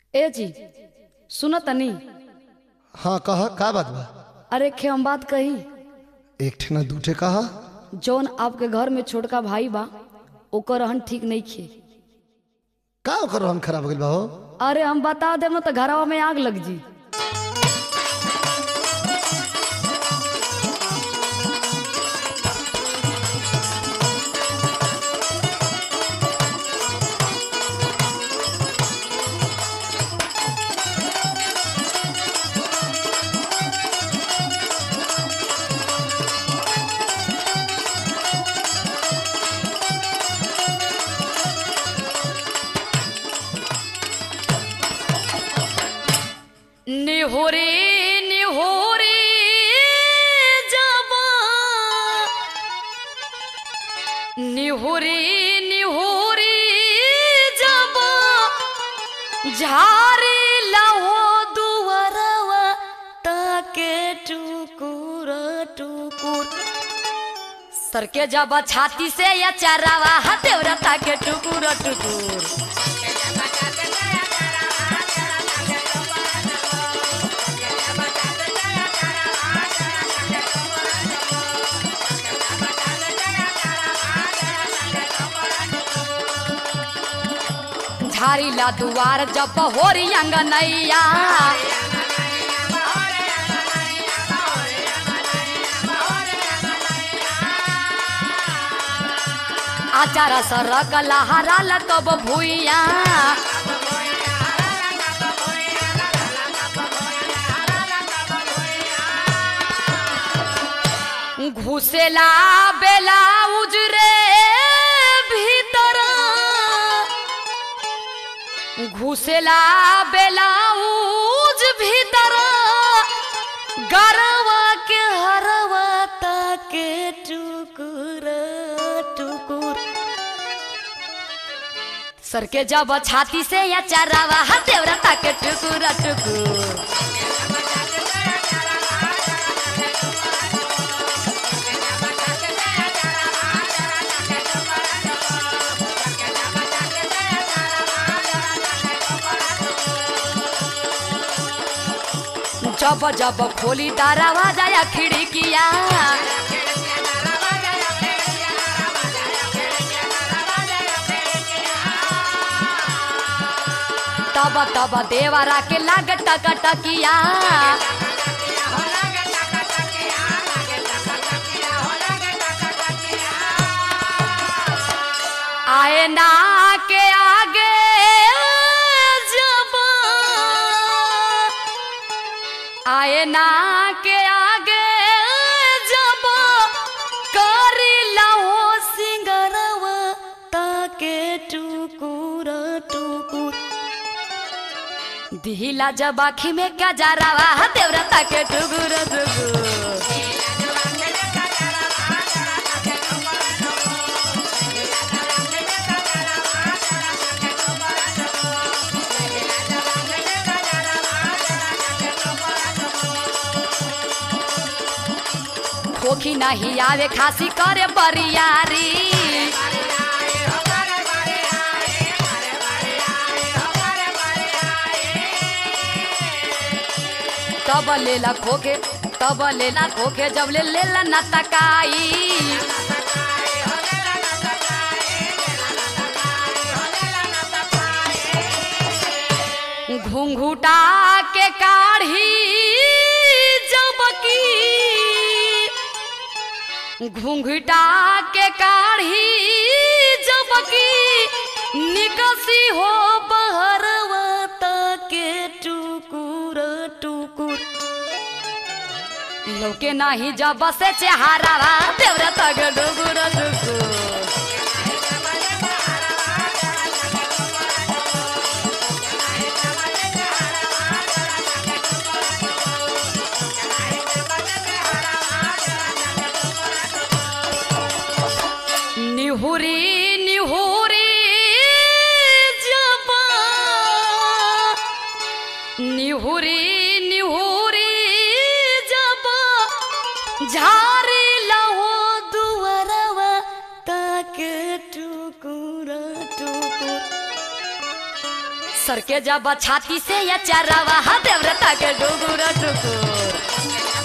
ए जी सुन तनी हाँ कहा का बात बा अरे खे हम बात कही एक ठे ना दूठे कहा जौन आपके घर में छोटका भाई बा ओकर रहन ठीक नहीं खे का ओकर रहन खराब हो गइल बा हो अरे हम बता देम न तो घरवा में आग लग जी निहोरे निहोरे जबा निहोरे निहोरे जबा झारे लहो दुवरवा ताके टुकुर टुकुर सर के जब छाती से या चरावा हतेवरा ताके टुकुर टुकुर झारीला दुआर जब होरी अंगनैया आचार सरक लहरा कब भूइया घुसेला बेला उजरे भीतर घुसेला बेलाउज भीतर गरवा के हरवा ताके टुकुर टुकुर सर के जब छाती से या चरावा हतेवरा ताके टुकुर टुकुर जब जब खोली तारावा जाया खिड़किया तब तब देवरा के लाग टक टकिया आए ना के आगे जब आए ना के आगे जब करी लहो सिंगरवा ताके टुकुर टुकुर दिहिला जब आखी में क्या जा रहा देवरा ताके टुकुर टुकुर खोखी नहीं आवे खासी करे बरियारी तब लेला खोके तब लेला खोके जब ले लेला न तकाई घुंघुटा के काढ़ी जबकी घुंघटा के काढ़ी जबकी निकसी हो बहरवा के टुकुर टुकुर लौके नाही जब से चेहारावा देवरा तग डुगुर डुगुर निहुरी निहुरी जबा निहुरी निहुरी जबा झारी लहो दुवरवा ताके टुकुर टुकुर सर के जब छाती से या चारावा हा देवरता के डुगुर टुकुर